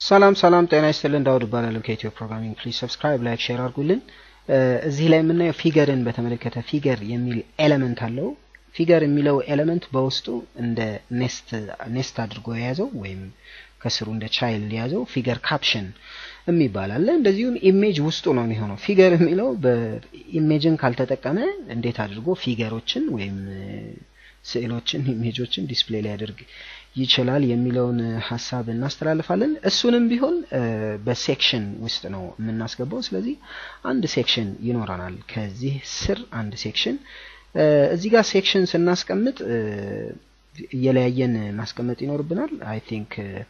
ሰላም ሰላም፣ ጤና ይስጥልን። ዳውድ እባላለሁ ከኢትዮ ፕሮግራሚንግ። ፕሊዝ ሰብስክራይብ፣ ላይክ፣ ሼር አድርጉልን። እዚህ ላይ የምናየው ፊገርን በተመለከተ ፊገር የሚል ኤሌመንት አለው። ፊገር የሚለው ኤሌመንት በውስጡ እንደ ኔስት ኔስት አድርጎ የያዘው ወይም ከስሩ እንደ ቻይልድ የያዘው ፊገር ካፕሽን የሚባል አለ። እንደዚሁም ኢሜጅ ውስጡ ነው የሚሆነው። ፊገር የሚለው በኢሜጅን ካልተጠቀመ እንዴት አድርጎ ፊገሮችን ወይም ስዕሎችን ኢሜጆችን ዲስፕሌይ ሊያደርግ ይችላል የሚለውን ሀሳብ እናስተላልፋለን። እሱንም ቢሆን በሴክሽን ውስጥ ነው የምናስገባው። ስለዚህ አንድ ሴክሽን ይኖረናል። ከዚህ ስር አንድ ሴክሽን እዚህ ጋር ሴክሽን ስናስቀምጥ እየለያየን ማስቀመጥ ይኖርብናል። አይ ቲንክ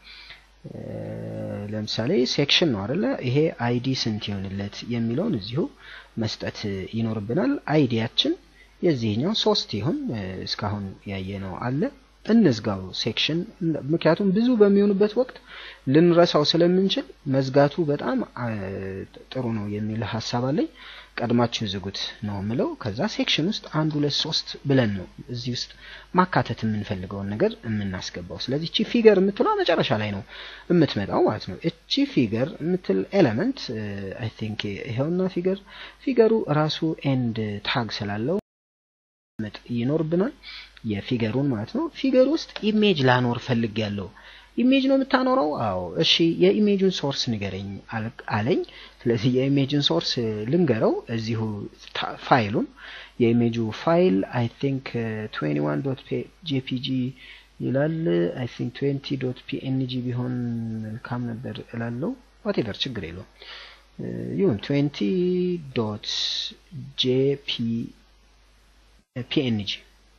ለምሳሌ ሴክሽን ነው አይደለ? ይሄ አይዲ ስንት ይሆንለት የሚለውን እዚሁ መስጠት ይኖርብናል። አይዲያችን የዚህኛው ሶስት ይሁን እስካሁን ያየነው አለ እንዝጋው ሴክሽን። ምክንያቱም ብዙ በሚሆኑበት ወቅት ልንረሳው ስለምንችል መዝጋቱ በጣም ጥሩ ነው የሚል ሀሳብ አለኝ። ቀድማችሁ ዝጉት ነው ምለው። ከዛ ሴክሽን ውስጥ አንድ ሁለት ሶስት ብለን ነው እዚህ ውስጥ ማካተት የምንፈልገውን ነገር የምናስገባው። ስለዚህ እቺ ፊገር የምትለው መጨረሻ ላይ ነው የምትመጣው ማለት ነው። እቺ ፊገር የምትል ኤሌመንት አይ ቲንክ ይኸውና ፊገር ፊገሩ ራሱ ኤንድ ታግ ስላለው መጥ ይኖርብናል የፊገሩን ማለት ነው። ፊገር ውስጥ ኢሜጅ ላኖር ፈልግ ያለው ኢሜጅ ነው የምታኖረው? አዎ። እሺ የኢሜጁን ሶርስ ንገረኝ አለኝ። ስለዚህ የኢሜጅን ሶርስ ልንገረው እዚሁ ፋይሉን የኢሜጁ ፋይል አይ ቲንክ 21 ዶት ጄፒጂ ይላል። አይ ቲንክ 20 ዶት ፒኤንጂ ቢሆን መልካም ነበር እላለው። ዋቴቨር ችግር የለውም ይሁን 20 ዶት ጄፒ ፒኤንጂ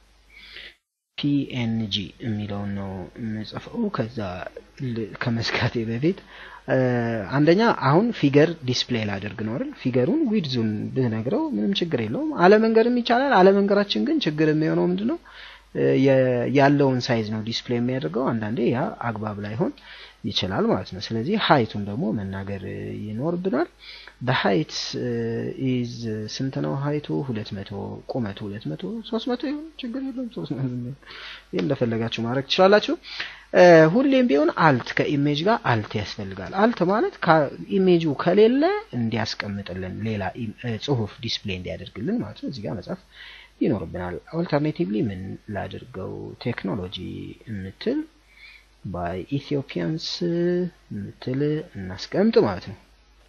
ፒኤንጂ የሚለውን ነው የምጽፈው። ከዛ ከመዝጋቴ በፊት አንደኛ አሁን ፊገር ዲስፕሌይ ላደርግ ነው አይደል? ፊገሩን ዊድዙን ብነግረው ምንም ችግር የለውም። አለመንገርም ይቻላል። አለመንገራችን ግን ችግር የሚሆነው ምንድን ነው? ያለውን ሳይዝ ነው ዲስፕሌይ የሚያደርገው። አንዳንዴ ያ አግባብ ላይሆን ይችላል ማለት ነው። ስለዚህ ሀይቱን ደግሞ መናገር ይኖርብናል። በሀይት ኢዝ ስንት ነው ሀይቱ? ሁለት መቶ ቁመቱ ሁለት መቶ ሶስት መቶ ይሁን ችግር የለውም። ሶስት መቶ ይህ እንደፈለጋችሁ ማድረግ ትችላላችሁ። ሁሌም ቢሆን አልት ከኢሜጅ ጋር አልት ያስፈልጋል። አልት ማለት ኢሜጁ ከሌለ እንዲያስቀምጥልን ሌላ ጽሁፍ ዲስፕሌይ እንዲያደርግልን ማለት ነው። እዚህ ጋር መጻፍ ይኖርብናል። ኦልተርኔቲቭሊ ምን ላድርገው? ቴክኖሎጂ የምትል ባይ ኢትዮጵያንስ የምትል እናስቀምጥ ማለት ነው።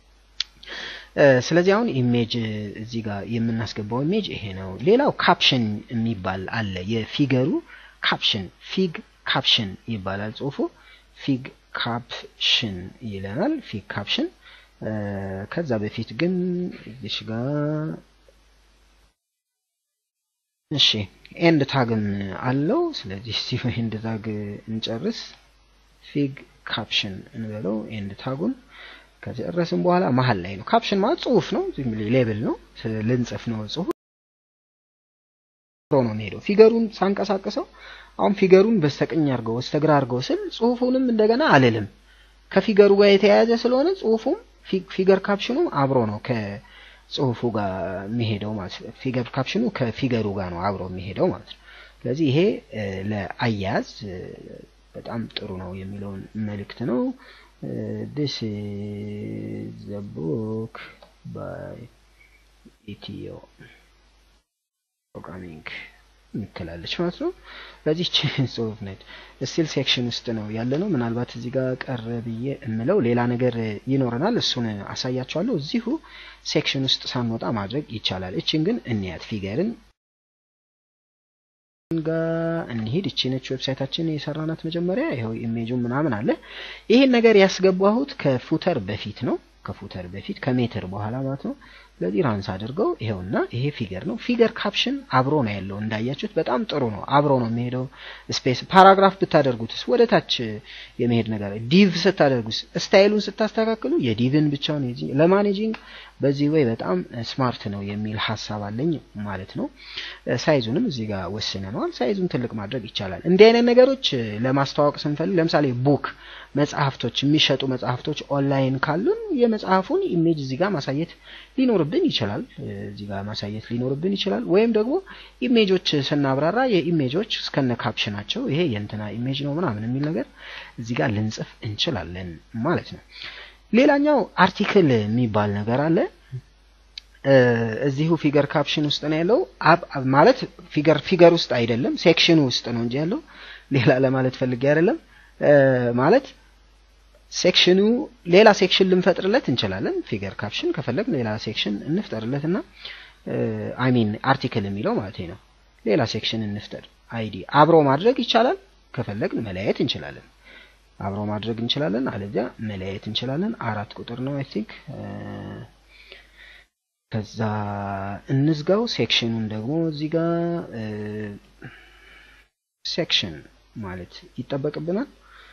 ስለዚህ አሁን ኢሜጅ እዚህ ጋር የምናስገባው ኢሜጅ ይሄ ነው። ሌላው ካፕሽን የሚባል አለ። የፊገሩ ካፕሽን ፊግ ካፕሽን ይባላል ጽሁፉ። ፊግ ካፕሽን ይለናል። ፊግ ካፕሽን ከዛ በፊት ግን እዚህ ጋር እሺ ኤንድ ታግም አለው። ስለዚህ እዚሁ ኤንድ ታግ እንጨርስ። ፊግ ካፕሽን እንበለው ኤንድ ታጉን ከጨረስን በኋላ መሀል ላይ ነው። ካፕሽን ማለት ጽሁፍ ነው፣ ሌብል ነው፣ ልንጽፍ ነው ጽሁፍ ነው የሚሄደው። ፊገሩን ሳንቀሳቅሰው አሁን ፊገሩን በስተቀኝ አድርገው በስተግራ አድርገው ስል ጽሁፉንም እንደገና አልልም። ከፊገሩ ጋር የተያያዘ ስለሆነ ጽሁፉም ፊገር ካፕሽኑም አብሮ ነው ጽሁፉ ጋር የሚሄደው ማለት ነው። ፊገር ካፕሽኑ ከፊገሩ ጋር ነው አብሮ የሚሄደው ማለት ነው። ስለዚህ ይሄ ለአያያዝ በጣም ጥሩ ነው የሚለውን መልእክት ነው። ዲስ ኢዝ ዘ ቡክ ባይ ኢትዮ ፕሮግራሚንግ የምትላለች ማለት ነው። ስለዚህ ጽሁፍ ነች። ስቲል ሴክሽን ውስጥ ነው ያለ ነው። ምናልባት እዚህ ጋር ቀረ ብዬ የምለው ሌላ ነገር ይኖረናል። እሱን አሳያቸዋለሁ። እዚሁ ሴክሽን ውስጥ ሳንወጣ ማድረግ ይቻላል። እችን ግን እንያት ፊገርን ጋር እንሂድ። እቺ ነች ዌብሳይታችን የሰራናት መጀመሪያ። ይኸው ኢሜጁ ምናምን አለ። ይሄን ነገር ያስገባሁት ከፉተር በፊት ነው ከፉተር በፊት ከሜትር በኋላ ማለት ነው። ስለዚህ ራንስ አድርገው ይሄውና ይሄ ፊገር ነው። ፊገር ካፕሽን አብሮ ነው ያለው እንዳያችሁት፣ በጣም ጥሩ ነው። አብሮ ነው የሚሄደው። ስፔስ ፓራግራፍ ብታደርጉትስ ወደ ታች የመሄድ ነገር፣ ዲቭ ስታደርጉስ፣ ስታይሉን ስታስተካክሉ የዲቭን ብቻውን ለማኔጂንግ በዚህ ወይ በጣም ስማርት ነው የሚል ሀሳብ አለኝ ማለት ነው። ሳይዙንም እዚህ ጋር ወስነነዋል። ሳይዙን ትልቅ ማድረግ ይቻላል። እንዲህ አይነት ነገሮች ለማስተዋወቅ ስንፈልግ ለምሳሌ ቡክ መጽሐፍቶች፣ የሚሸጡ መጽሐፍቶች ኦንላይን ካሉን የመጽሐፉን ኢሜጅ እዚህ ጋር ማሳየት ሊኖርብን ይችላል። እዚህ ጋር ማሳየት ሊኖርብን ይችላል። ወይም ደግሞ ኢሜጆች ስናብራራ የኢሜጆች እስከነ ካፕሽናቸው ይሄ የእንትና ኢሜጅ ነው ምናምን የሚል ነገር እዚህ ጋር ልንጽፍ እንችላለን ማለት ነው። ሌላኛው አርቲክል የሚባል ነገር አለ። እዚሁ ፊገር ካፕሽን ውስጥ ነው ያለው። ማለት ፊገር ፊገር ውስጥ አይደለም ሴክሽኑ ውስጥ ነው እንጂ ያለው ሌላ ለማለት ፈልጌ አይደለም። ማለት ሴክሽኑ ሌላ ሴክሽን ልንፈጥርለት እንችላለን። ፊገር ካፕሽን ከፈለግን ሌላ ሴክሽን እንፍጠርለት እና አይ ሚን አርቲክል የሚለው ማለት ነው። ሌላ ሴክሽን እንፍጠር። አይዲ አብሮ ማድረግ ይቻላል። ከፈለግን መለያየት እንችላለን። አብሮ ማድረግ እንችላለን፣ አለዚያ መለያየት እንችላለን። አራት ቁጥር ነው አይ ቲንክ። ከዛ እንዝጋው። ሴክሽኑን ደግሞ እዚህ ጋር ሴክሽን ማለት ይጠበቅብናል።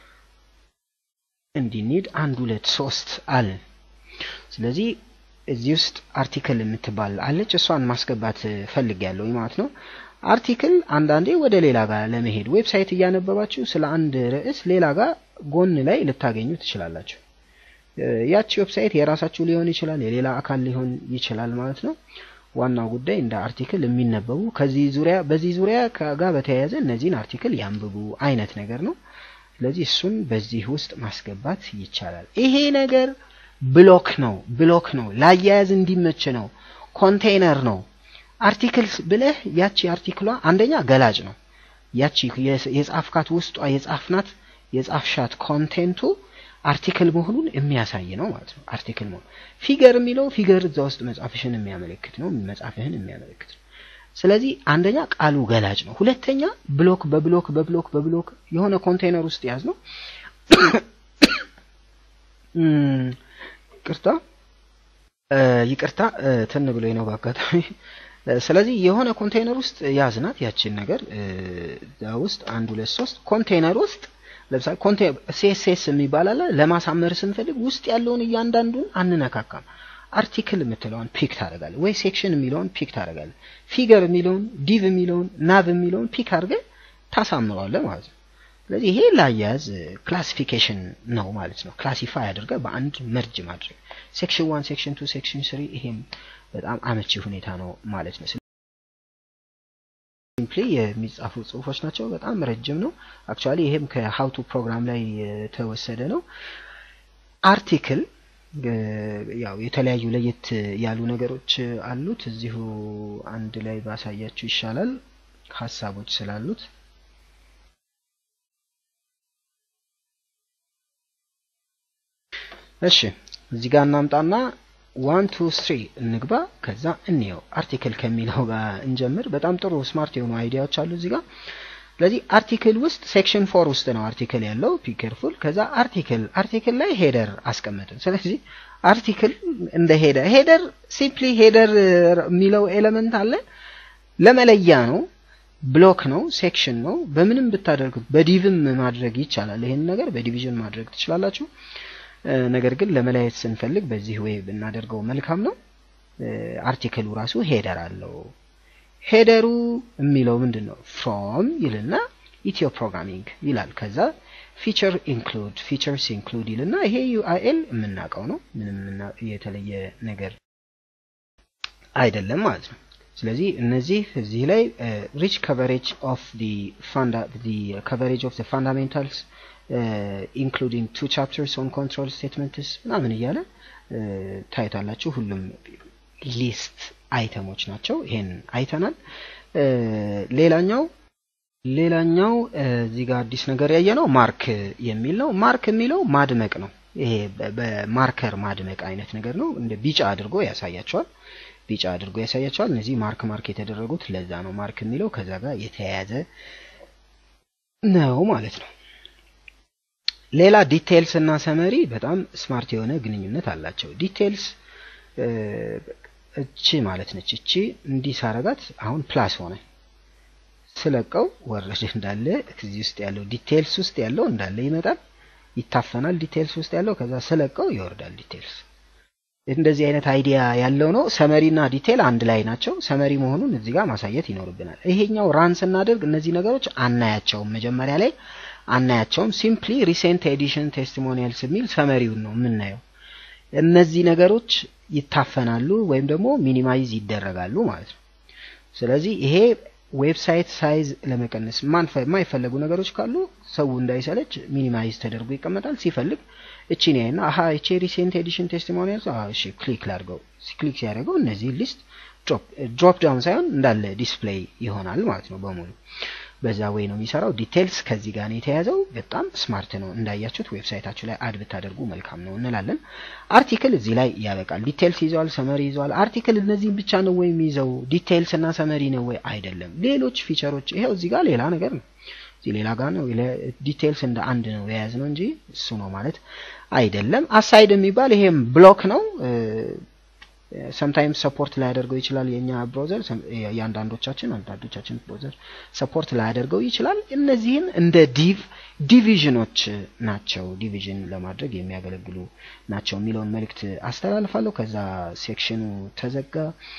እንዲኒድ አንድ ሁለት ሶስት አለን። ስለዚህ እዚህ ውስጥ አርቲክል የምትባል አለች። እሷን ማስገባት ፈልጌያለሁ ማለት ነው። አርቲክል አንዳንዴ ወደ ሌላ ጋር ለመሄድ ዌብሳይት እያነበባችሁ ስለ አንድ ርዕስ ሌላ ጋር ጎን ላይ ልታገኙ ትችላላችሁ። ያቺ ዌብሳይት የራሳችሁ ሊሆን ይችላል፣ የሌላ አካል ሊሆን ይችላል ማለት ነው። ዋናው ጉዳይ እንደ አርቲክል የሚነበቡ ከዚህ ዙሪያ በዚህ ዙሪያ ጋር በተያያዘ እነዚህን አርቲክል ያንብቡ አይነት ነገር ነው። ስለዚህ እሱን በዚህ ውስጥ ማስገባት ይቻላል። ይሄ ነገር ብሎክ ነው፣ ብሎክ ነው፣ ላያያዝ እንዲመች ነው፣ ኮንቴይነር ነው። አርቲክል ብለህ ያቺ አርቲክሏ አንደኛ ገላጭ ነው። ያቺ የጻፍካት ውስጧ የጻፍናት የጻፍሻት ኮንቴንቱ አርቲክል መሆኑን የሚያሳይ ነው ማለት ነው። አርቲክል መሆኑ ፊገር የሚለው ፊገር እዛ ውስጥ መጻፍሽን የሚያመለክት ነው፣ መጻፍህን የሚያመለክት ነው። ስለዚህ አንደኛ ቃሉ ገላጭ ነው። ሁለተኛ ብሎክ በብሎክ በብሎክ በብሎክ የሆነ ኮንቴይነር ውስጥ ያዝ ነው። ይቅርታ ይቅርታ ትን ብሎኝ ነው በአጋጣሚ። ስለዚህ የሆነ ኮንቴይነር ውስጥ ያዝናት ያችን ነገር እዛ ውስጥ አንድ ሁለት ሶስት ኮንቴይነር ውስጥ ለምሳሌ ሲኤስኤስ የሚባል አለ። ለማሳመር ስንፈልግ ውስጥ ያለውን እያንዳንዱን አንነካካም። አርቲክል የምትለውን ፒክ ታደርጋለህ ወይ ሴክሽን የሚለውን ፒክ ታደርጋለህ። ፊገር የሚለውን ዲቭ የሚለውን ናቭ የሚለውን ፒክ አድርገህ ታሳምረዋለህ ማለት ነው። ስለዚህ ይሄ ላያያዝ ክላሲፊኬሽን ነው ማለት ነው። ክላሲፋይ አድርገህ በአንድ መርጅ ማድረግ ሴክሽን ዋን፣ ሴክሽን ቱ፣ ሴክሽን ስሪ ይሄም በጣም አመቺ ሁኔታ ነው ማለት ነው። ሲምፕሊ የሚጻፉ ጽሁፎች ናቸው። በጣም ረጅም ነው። አክቹዋሊ ይሄም ከሀውቱ ፕሮግራም ላይ የተወሰደ ነው። አርቲክል ያው የተለያዩ ለየት ያሉ ነገሮች አሉት። እዚሁ አንድ ላይ ባሳያችሁ ይሻላል ሀሳቦች ስላሉት። እሺ እዚህ ጋር እናምጣና ዋን ቱ ስሪ እንግባ። ከዛ እንየው አርቲክል ከሚለው ጋር እንጀምር። በጣም ጥሩ ስማርት የሆኑ አይዲያዎች አሉ እዚህ ጋር። ስለዚህ አርቲክል ውስጥ ሴክሽን ፎር ውስጥ ነው አርቲክል ያለው ፒከርፉል። ከዛ አርቲክል አርቲክል ላይ ሄደር አስቀመጥን። ስለዚህ አርቲክል እንደ ሄደር ሄደር ሲምፕሊ ሄደር የሚለው ኤሌመንት አለ ለመለያ ነው። ብሎክ ነው፣ ሴክሽን ነው። በምንም ብታደርጉት በዲቭም ማድረግ ይቻላል። ይሄን ነገር በዲቪዥን ማድረግ ትችላላችሁ። ነገር ግን ለመለያየት ስንፈልግ በዚህ ወይ ብናደርገው መልካም ነው። አርቲክሉ ራሱ ሄደር አለው። ሄደሩ የሚለው ምንድን ነው? ፍሮም ይልና ኢትዮ ፕሮግራሚንግ ይላል። ከዛ ፊቸር ኢንክሉድ ፊቸርስ ኢንክሉድ ይልና ይሄ ዩአይኤል የምናውቀው ነው። ምንም የተለየ ነገር አይደለም ማለት ነው። ስለዚህ እነዚህ እዚህ ላይ ሪች ከቨሬጅ ኦፍ ከቨሬጅ ኦፍ ፋንዳሜንታልስ ኢንክሉዲንግ ቱ ቻፕተርስ ኦን ኮንትሮል ስቴትመንትስ ምናምን እያለ ታይታላችሁ። ሁሉም ሊስት አይተሞች ናቸው። ይሄን አይተናል። ሌላኛው ሌላኛው እዚህ ጋር አዲስ ነገር ያየ ነው ማርክ የሚል ነው። ማርክ የሚለው ማድመቅ ነው። ይሄ በማርከር ማድመቅ አይነት ነገር ነው። እንደ ቢጫ አድርጎ ያሳያቸዋል። ቢጫ አድርጎ ያሳያቸዋል። እነዚህ ማርክ ማርክ የተደረጉት ለዛ ነው ማርክ የሚለው ከዛ ጋር የተያያዘ ነው ማለት ነው። ሌላ ዲቴይልስ እና ሰመሪ በጣም ስማርት የሆነ ግንኙነት አላቸው። ዲቴይልስ እቺ ማለት ነች። እቺ እንዲህ ሳረጋት አሁን ፕላስ ሆነ። ስለቀው ወረደ እንዳለ እዚህ ውስጥ ያለው ዲቴይልስ ውስጥ ያለው እንዳለ ይመጣል፣ ይታፈናል። ዲቴይልስ ውስጥ ያለው ከዛ ስለቀው ይወርዳል ዲቴይልስ። እንደዚህ አይነት አይዲያ ያለው ነው። ሰመሪ እና ዲቴል አንድ ላይ ናቸው። ሰመሪ መሆኑን እዚህ ጋር ማሳየት ይኖርብናል። ይሄኛው ራን ስናደርግ እነዚህ ነገሮች አናያቸውም፣ መጀመሪያ ላይ አናያቸውም። ሲምፕሊ ሪሴንት ኤዲሽን ቴስቲሞኒያልስ የሚል ሰመሪውን ነው የምናየው። እነዚህ ነገሮች ይታፈናሉ ወይም ደግሞ ሚኒማይዝ ይደረጋሉ ማለት ነው። ስለዚህ ይሄ ዌብሳይት ሳይዝ ለመቀነስ የማይፈለጉ ነገሮች ካሉ ሰው እንዳይሰለች ሚኒማይዝ ተደርጎ ይቀመጣል። ሲፈልግ እቺን ያይና አሀ እቺ ሪሴንት ኤዲሽን ቴስቲሞኒያል እሺ ክሊክ ላድርገው። ክሊክ ሲያደርገው እነዚህ ሊስት ድሮፕ ዳውን ሳይሆን እንዳለ ዲስፕሌይ ይሆናል ማለት ነው በሙሉ በዛ ወይ ነው የሚሰራው። ዲቴልስ ከዚህ ጋር ነው የተያዘው። በጣም ስማርት ነው እንዳያችሁት። ዌብሳይታችሁ ላይ አድ ብታደርጉ መልካም ነው እንላለን። አርቲክል እዚህ ላይ ያበቃል። ዲቴልስ ይዘዋል፣ ሰመሪ ይዘዋል። አርቲክል እነዚህም ብቻ ነው ወይ የሚይዘው? ዲቴልስ እና ሰመሪ ነው ወይ? አይደለም። ሌሎች ፊቸሮች ይሄው እዚህ ጋር ሌላ ነገር ነው። እዚህ ሌላ ጋር ነው። ዲቴልስ እንደ አንድ ነው የያዝ ነው እንጂ እሱ ነው ማለት አይደለም። አሳይድ የሚባል ይሄም ብሎክ ነው። ሰምታይምስ ሰፖርት ላያደርገው ይችላል። የኛ ብሮዘር የአንዳንዶቻችን አንዳንዶቻችን ብሮዘር ሰፖርት ላያደርገው ይችላል። እነዚህን እንደ ዲቭ ዲቪዥኖች ናቸው፣ ዲቪዥን ለማድረግ የሚያገለግሉ ናቸው የሚለውን መልእክት አስተላልፋለሁ። ከዛ ሴክሽኑ ተዘጋ፣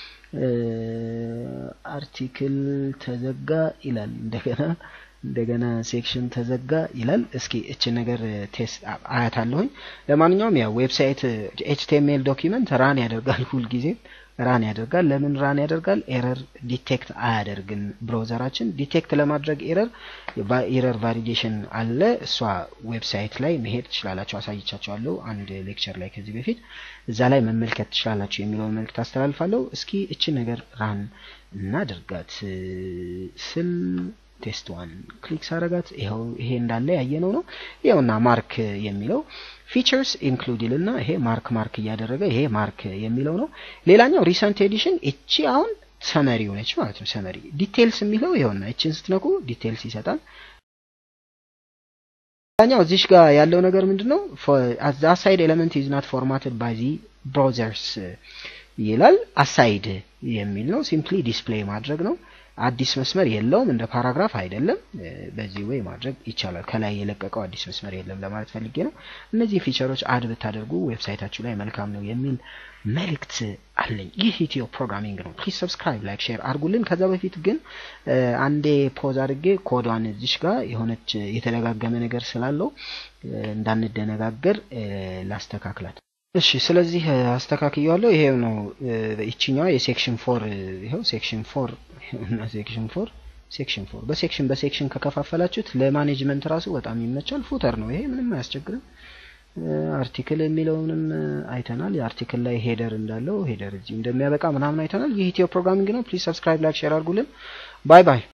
አርቲክል ተዘጋ ይላል እንደገና እንደገና ሴክሽን ተዘጋ ይላል። እስኪ እችን ነገር ቴስት አያት አለሁኝ። ለማንኛውም ያው ዌብሳይት ኤችቲኤምኤል ዶኪመንት ራን ያደርጋል፣ ሁልጊዜ ራን ያደርጋል። ለምን ራን ያደርጋል? ኤረር ዲቴክት አያደርግም ብሮዘራችን። ዲቴክት ለማድረግ ኤረር ኤረር ቫሊዴሽን አለ። እሷ ዌብሳይት ላይ መሄድ ትችላላችሁ፣ አሳይቻችኋለሁ አንድ ሌክቸር ላይ ከዚህ በፊት እዛ ላይ መመልከት ትችላላችሁ የሚለውን መልእክት አስተላልፋለሁ። እስኪ እችን ነገር ራን እናደርጋት ስል ቴስት ዋን ክሊክ ሳረጋት ይኸው ይሄ እንዳለ ያየነው ነው። ይኸውና ማርክ የሚለው ፊቸርስ ኢንክሉድ ይልና ይሄ ማርክ ማርክ እያደረገ ይሄ ማርክ የሚለው ነው። ሌላኛው ሪሰንት ኤዲሽን እቺ አሁን ሰመሪ ሆነች ማለት ነው። ሰመሪ ዲቴልስ የሚለው ይኸውና እቺን ስትነኩ ዲቴልስ ይሰጣል። ሌላኛው እዚሽ ጋር ያለው ነገር ምንድን ነው? አሳይድ ኤሌመንት ኢዝ ናት ፎርማትድ ባይ ዚ ብራውዘርስ ይላል። አሳይድ የሚል ነው። ሲምፕሊ ዲስፕሌይ ማድረግ ነው። አዲስ መስመር የለውም። እንደ ፓራግራፍ አይደለም። በዚህ ወይ ማድረግ ይቻላል። ከላይ የለቀቀው አዲስ መስመር የለም ለማለት ፈልጌ ነው። እነዚህ ፊቸሮች አድ ብታደርጉ ዌብሳይታችሁ ላይ መልካም ነው የሚል መልእክት አለኝ። ይህ ኢትዮ ፕሮግራሚንግ ነው። ፕሊዝ ሰብስክራይብ፣ ላይክ፣ ሼር አድርጉልን። ከዛ በፊት ግን አንዴ ፖዝ አድርጌ ኮዷን እዚሽ ጋር የሆነች የተደጋገመ ነገር ስላለው እንዳንደነጋገር ላስተካክላት። እሺ ስለዚህ አስተካክየዋለሁ። ይሄው ነው ይችኛዋ የሴክሽን ፎር ይሄው ሴክሽን ፎር እና ሴክሽን ፎር ሴክሽን ፎር በሴክሽን በሴክሽን ከከፋፈላችሁት ለማኔጅመንት ራሱ በጣም ይመቻል። ፉተር ነው ይሄ ምንም አያስቸግርም። አርቲክል የሚለውንም አይተናል። የአርቲክል ላይ ሄደር እንዳለው ሄደር እዚሁ እንደሚያበቃ ምናምን አይተናል። ይህ ኢትዮ ፕሮግራሚንግ ነው። ፕሊዝ ሰብስክራይብ፣ ላይክ፣ ሼር አድርጉልን። ባይ ባይ።